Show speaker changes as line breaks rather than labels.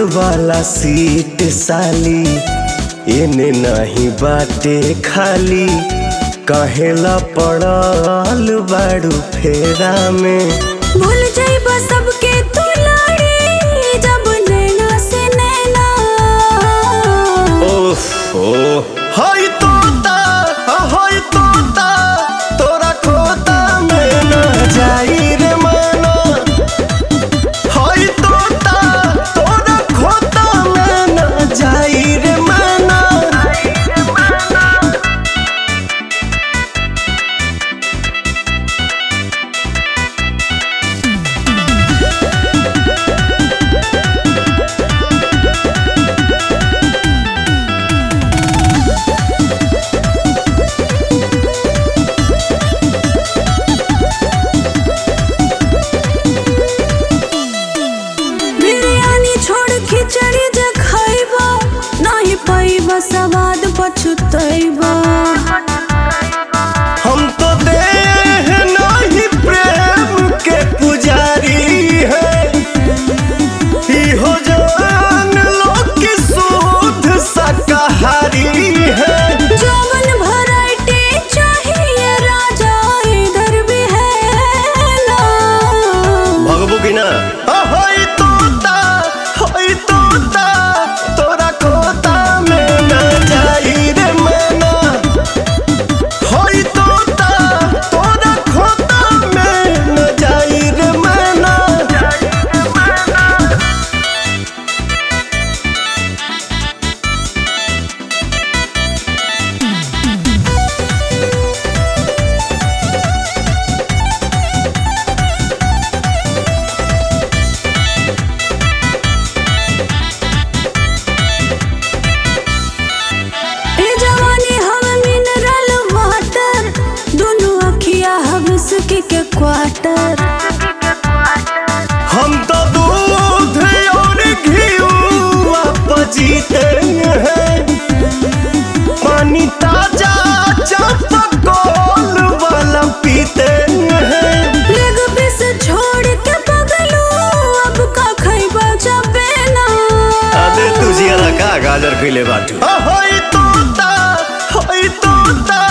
वाला सीट साली एने नहीं बाटे खाली कहेला पड़ल बाड़ू फेरा में
भूल जाइबा सबके तू लाड़ी जब नैना से नैना
ओहो हाय तोता हाय तोता तोरा खोता में ना जाई रे माना हाय तोता तोरा खोता में ना जाई रे माना
बिरयानी छोड़ खिचड़ी जे खइबा नहीं पाइबा सवाद पछुतैबा
हम तो देह नहीं प्रेम के पुजारी है इहो जान लो कि शुद्ध शाकाहारी है
जवन वैरायटी चाहिए राजा इधर भी है ना
भगबू की ना होई तोता होई तोता तोरा खोता में ना जाई रे मना होई तोता तोरा खोता में ना जाई रे मना
ए जवानी हम मिनरल वाटर दोनों अखिया हम इसके के क्वार्टर
हम तो दूध और घीवा पजीते हैं पानी ताजा चापकोल वाला पीते हैं
लेग पीस छोड़ के पगलू अब का खइबा जबे ना
अबे तुझे का गाजर खिले बाटू होई तोता होई तोता